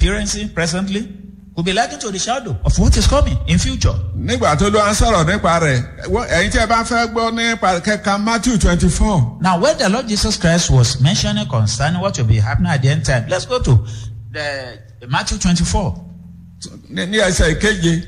experiencing presently could be likened to the shadow of what is coming in future. nígbà tó ló ń sọ̀rọ̀ nípa rẹ̀ wọ́n- ẹ̀yin tí ẹ bá fẹ́ gbọ́ nípa kẹka matthew twenty four Now, when the Lord Jesus Christ was mentioning concerning what will be happening at the end time, let's go to the Matthew 24. ní ní ẹsẹ̀ ìkeje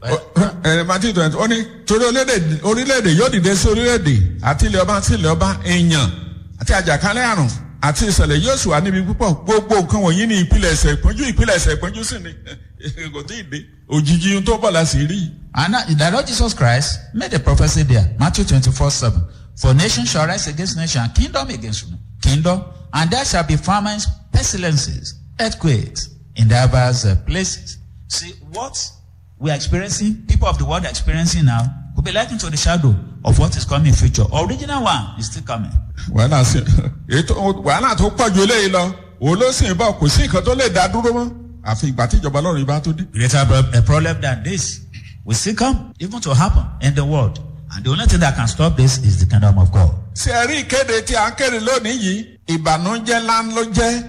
ẹ̀ matthew twenty ó ní torí orílẹ̀-èdè orílẹ̀-èdè yóò dìde sí orílẹ̀-èdè àti ilẹ̀ ọba sí ilẹ̀ ọba èèyàn àti àjàkálẹ̀ àrùn àti ìṣẹ̀lẹ̀ yóò sì wà níbi púpọ̀ gbogbo nǹkan wọ̀nyí ní ìpìlẹ̀ ẹ̀sẹ̀ ìpọ́njú ìpìlẹ̀ ẹ̀sẹ̀ ìpọ́njú sì ni kò tí ì dé òjijì ohun tó bọ̀ la sì rí i. And now, the Lord Jesus Christ made a prophecy there, Matthew 24 7. For nation shall rise against nation, and kingdom against kingdom, and there shall be famines, pestilences, earthquakes in diverse uh, places. See, what we are experiencing, people of the world are experiencing now, could be likened to the shadow of what is coming in future. Original one is still coming. wàhálà sí ètò wàhálà tó pọ̀ ju eléyìí lọ òun ló sì ń bọ̀ kò sí nǹkan tó lè dá dúró mọ́ àfi ìgbà tí ìjọba ọlọ́run bá tó dé. Greater pro- a problem than this will still come, even to happen in the world. And the only thing that can stop this is the kingdom of God. ṣé ẹ rí ìkéde tí a ń kéde lónìí yìí ìbànújẹ́ ńlá ló jẹ́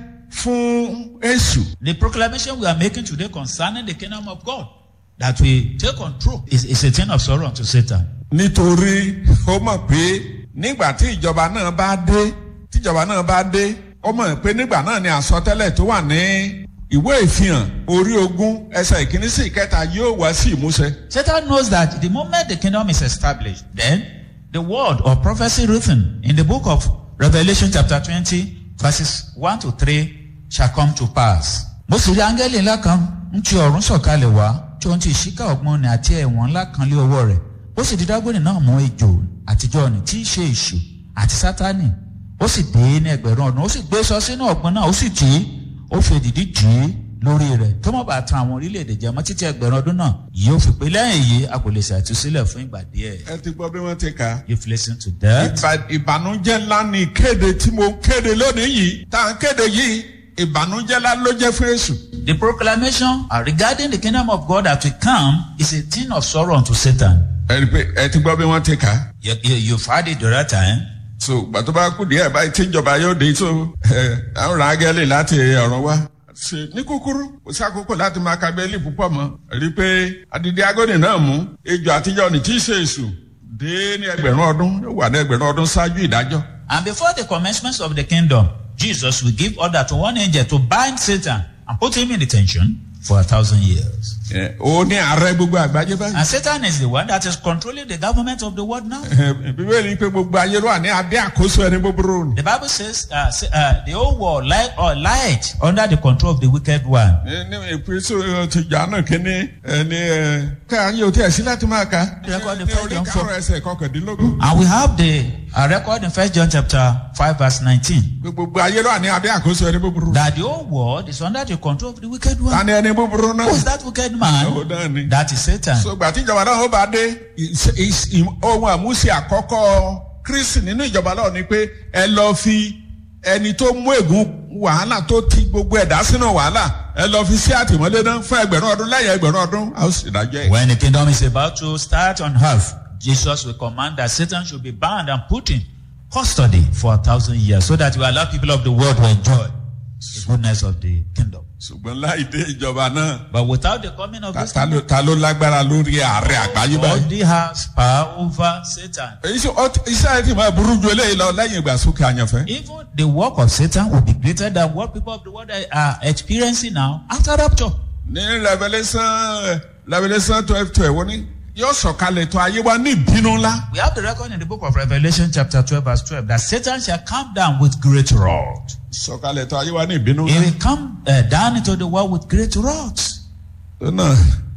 fún èṣù. The proclamation we are making today concerning the kingdom of God that we take control is, is a thing of sorrow unto Satan. nítorí ó mọ̀ pé nígbà tí ìjọba náà bá dé tíjọba náà bá dé ó mọ̀ pé nígbà náà ni àsọtẹ́lẹ̀ tó wà ní ìwé ìfihàn orí ogún ẹsẹ̀ ìkíní sí ìkẹta yóò wá sí ìmúṣẹ. Satan knows that the moment the kingdom is established, then the word or prophecy written in the book of Revelation chapter 20 verses 1 to 3 shall come to pass. Mo sì rí áńgẹ́lì ńlá kan ń ti ọ̀run sọ̀kalẹ̀ wá tí ohun ti ìṣíkà ọgbọ́n ni àti ẹ̀wọ̀n ńlá kan lé ọwọ́ rẹ̀. Ó sì di dágbóni náà mú ejò àtijọ́ ni tí í ṣe èṣù àti sátánì. Ó sì dé ní ẹgbẹ̀rún ọdún. Ó sì gbé sọ sínú ọ̀gbun náà. Ó sì tì í. Ó fi èdìdí tì í lórí rẹ̀ tó má bàa tan àwọn orílẹ̀-èdè jẹ mọ́ títí ẹgbẹ̀rún ọdún náà yóò fi pé lẹ́yìn èyí a kò lè ṣàtúnṣílẹ̀ fún ìgbà díẹ̀. ẹ ti gbọ́ bí wọ́n ti kà á. You've listened to that. Ìbà- ìbànújẹ́ ńlá ni ìkéde tí mo ń kéde lónìí yìí tá à ń kéde yìí ìbànújẹ́ ńlá ló jẹ́ fún èṣù. The proclamation uh, regarding the kingdom of God that will come is a thing of sorrow unto Satan. ẹ rí i pé ẹ ti gbọ́ bí wọ́n ti kà á. You, you, you've had it the right time. so gbà tó bá kú díẹ̀ báyìí tí ìjọba yóò dé tó ẹ àwọn ràgẹ́lì láti ọ̀run wá. ṣe ní kúkúrú kò sí àkókò láti máa ka bẹ́ẹ̀lì púpọ̀ mọ́ rí i pé adidi agóni náà mú ejò àtijọ́ ní tí í ṣe èṣù dé ní ẹgbẹ̀rún ọdún yóò wà ní ẹgbẹ̀rún ọdún ṣáájú ìdájọ́. And before the commencement of the kingdom, Jesus will give order to one angel to bind Satan and put him in detention for a thousand years. Ẹ, ó ní ààrẹ gbogbo àgbáyé báyìí. And Satan is the one that is controlling the government of the world now. Ẹ, bíbélì pé gbogbo ayé ló wà ní abẹ́ àkóso ẹni búburú ni. The Bible says uh, say, uh, the whole world lie or lied under the control of the wicked one. Ní- ní ìpínsù ti jàánù kínní ẹni ẹ ká ayé òtí ẹ̀sìn láti máa ka. Record the ní first orí John karùn-ún ẹsẹ̀ kọkàndínlógún. And we have the uh, record in First John chapter 5 verse 19 Pé gbogbo ayé ló wà ní abẹ́ àkóso ẹni búburú. that the whole world is under the control of the wicked one. ta ni ẹni búburú náà. Who is that wicked Ó man? náà ni. That is Satan. so gbà tí ìjọba náà ó bá dé ìs- ìs- ìm- ohun àmúṣe àkọ́kọ́ kristi nínú ìjọba náà ni pé ẹ lọ fi ẹni tó mú ègún wàhálà tó ti gbogbo ẹ̀dá sínú wàhálà ẹ lọ fi sí àtìmọ́lé náà fún ẹgbẹ̀rún ọdún lẹ́yìn ẹgbẹ̀rún ọdún a ó sì dájọ́ ẹ̀. When the kingdom is about to start on earth, Jesus will command that Satan should be bound and put in custody for a thousand years so that we allow people of the world to enjoy the goodness of the kingdom. ṣùgbọ́n láì dé ìjọba náà But without the coming of ta- this ta ló- kingdom, ta ló lágbára lórí ààrẹ àgbáyé báyìí. God has power over Satan. èyí ṣe ọ- iṣẹ́ ẹ ti máa burú ju eléyìí lọ lẹ́yìn ìgbàsókè àyànfẹ́. Even the work of Satan will be greater than what people of the world are- are experiencing now after rapture. ní revolution revolution twelve twelve wọ́n ní yóò sọ̀kalẹ̀ tó ayé wa ní ìbínú ńlá. We have the record in the book of Revelation, chapter 12, verse 12, that Satan shall come down with great wrath. sọ̀kalẹ̀ tó ayé wa ní ìbínú He ńlá. will come uh, down into the world with great wrath. tó náà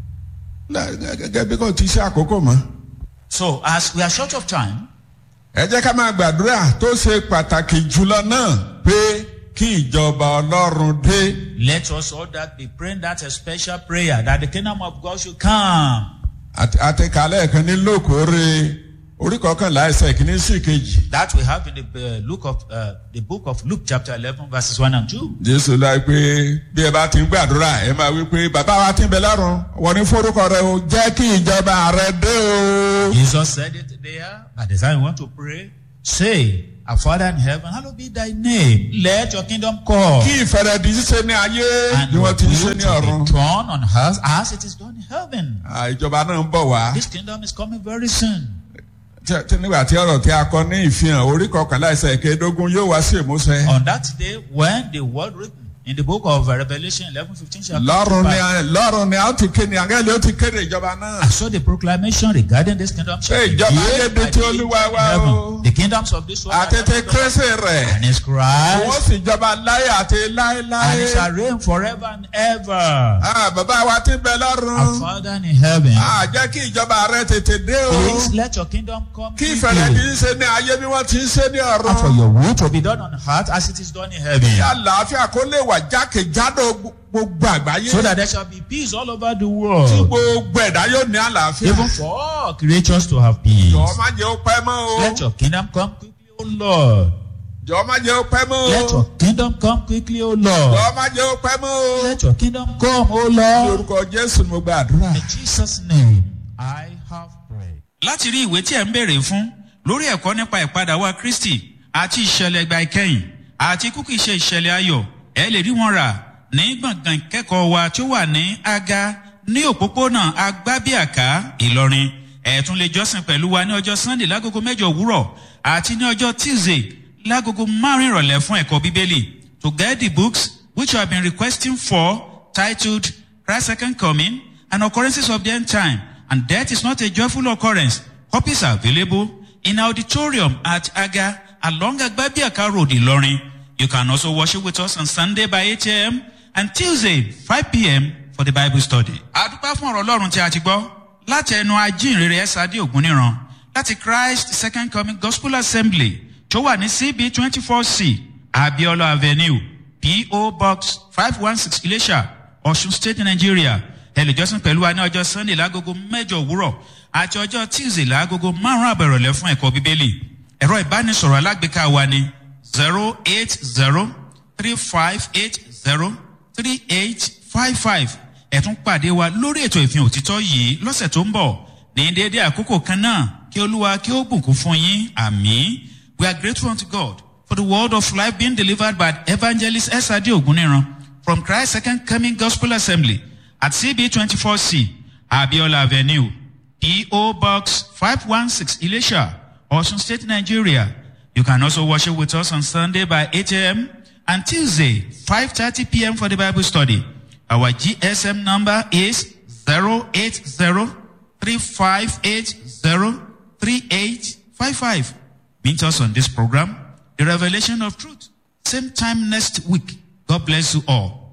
lá- gẹ́gẹ́ bí kò ti ṣe àkókò mọ́. So, as we are short of time, ẹ jẹ́ ká máa gbàdúrà tó ṣe pàtàkì jùlọ náà pé kí ìjọba ọlọ́run dé. let us all that be praying that a special prayer that the kingdom of God should come. Àti- àti kàlẹ́ kan ní lókòórè orí kọkànlá ẹsẹ̀ kìíní sí kejì. That we have in the uh, Luke of uh, the book of Luke, chapter 11, verses 1 and 2. jésù láì pé bí ẹ bá ti ń gbàdúrà ẹ máa wí pé bàbá wa ti ń bẹ lọ́run wọ́n ní forúkọ rẹ o jẹ́ kí ìjọba rẹ dé o. Jesus said it there. At the time we want to pray, say, Our Father in heaven, hallowed be thy name. Let your kingdom come. kí ìfẹ́rẹ́ di ṣíṣe ní ayé And bí your wọ́n ti ń ṣe will ní to ọ̀run. be done on earth as it is done in heaven. Ah, ìjọba náà ń bọ̀ wá. This kingdom is coming very soon. Tí- tí- nígbà tí ọ̀rọ̀ tí a kọ ní ìfihàn orí kọkànlá ẹsẹ̀ ìkẹẹ̀dógún yóò wá sí ìmúṣẹ. On that day, when the word written in the book of Revelation 11 15 shall come to lọ́run ni pass, a- lọ́run ni a ó ti kéde àgẹ́lẹ́ ó ti kéde ìjọba náà. I saw the proclamation regarding this kingdom shall Hey, be ìjọba revealed ayé di by tí the Olúwa angel in wá heaven. o. The kingdoms of this world are àtètè not of kérésì rẹ̀. and his wọ́n Christ, sì jọba láyé àti and láéláé. it shall reign forever and ever. Ah, bàbá wa ti bẹ Our lọ́run. Father in heaven, Ah, jẹ́ kí ìjọba rẹ tètè dé o. please let your kingdom come kí ìfẹ̀rẹ̀ ti quickly. ń ṣe ní ayé bí wọ́n ti ń ṣe ní And for ọ̀run. your will to be done on earth as it is done in kí heaven. àlàáfíà kó lè wà jákèjádò gbogbo àgbáyé. So that there shall be peace all over the tí world. gbogbo ẹ̀dá yóò ní àlàáfíà. Even for all creatures to have peace. jọ̀ọ́ má jẹ́ ó pẹ́ mọ́ o. Let your kingdom come quickly, O Lord. jọ̀ọ́ má jẹ́ ó pẹ́ mọ́ Let o. your kingdom come quickly, O Lord. jọ̀ọ́ má jẹ́ ó pẹ́ mọ́ o. Let your kingdom come, O ní Lord. orúkọ jésù ni mo gba àdúrà. In Jesus' name, I have prayed. láti rí ìwé tí ẹ̀ ń béèrè fún lórí ẹ̀kọ́ nípa ìpadà wa kristi àti ìṣẹ̀lẹ̀ ìgbà ìkẹyìn àti kúkú ìṣe ìṣẹ̀lẹ̀ ayọ̀ ẹ lè rí wọn rà ní gbọ̀ngàn ìkẹ́kọ̀ọ́ wa tí ó wà ní aga ní òpópónà agbábíàká ìlọrin ẹ tún lè jọ́sìn pẹ̀lú wa ní ọjọ́ sunday lágogo mẹ́jọ òwúrọ̀ àti ní ọjọ́ tuesday lágogo márùn-ún ìrọ̀lẹ́ fún ẹ̀kọ́ bíbélì to get the books which you have been requesting for titled Christ's second coming and occurrences of the end time and death is not a joyful occurrence. Copies are available in auditorium at Aga along Agbabiaka Road, Ilorin. You can also worship with us on Sunday by 8 a.m. and Tuesday 5 p.m. for the Bible study. Adúpẹ́ fún ọ̀rọ̀ Ọlọ́run tí a ti gbọ́ láti ẹnu ajínrere Ẹ́sàdé Ògúnníran láti Christ Second Coming Gospel Assembly tó wà ní CB twenty four C Abiola Avenue P.O. Box five one six Ilesha Ọ̀ṣun State Nigeria ẹ lè jọ́sìn pẹ̀lú wa ní ọjọ́ Sunday lágogo mẹ́jọ òwúrọ̀ àti ọjọ́ Tuesday lágogo márùn-ún àbẹ̀rọ̀lẹ́ fún ẹ̀kọ́ Bíbélì ẹ̀rọ ìbánisọ̀rọ̀ alágbèéká wa ni zero eight zero three five eight zero three eight five five ẹ tún pàdé wa lórí ètò ìfihàn òtítọ́ yìí lọ́sẹ̀ tó ń bọ̀ ní déédéé àkókò kan náà kí olúwa kí ó bùkún fún yín àmì we are grateful unto God for the word of life being delivered by evangelist S.A.D. Oguniran from Christ Second Coming Gospel Assembly at CB twenty four C Abiola Avenue P.O. Box five one six Ilesha Osun State Nigeria you can also worship with us on Sunday by 8 a.m. and Tuesday 5:30 p.m. for the Bible study. Our GSM number is 08035803855. Meet us on this program, The Revelation of Truth. Same time next week. God bless you all.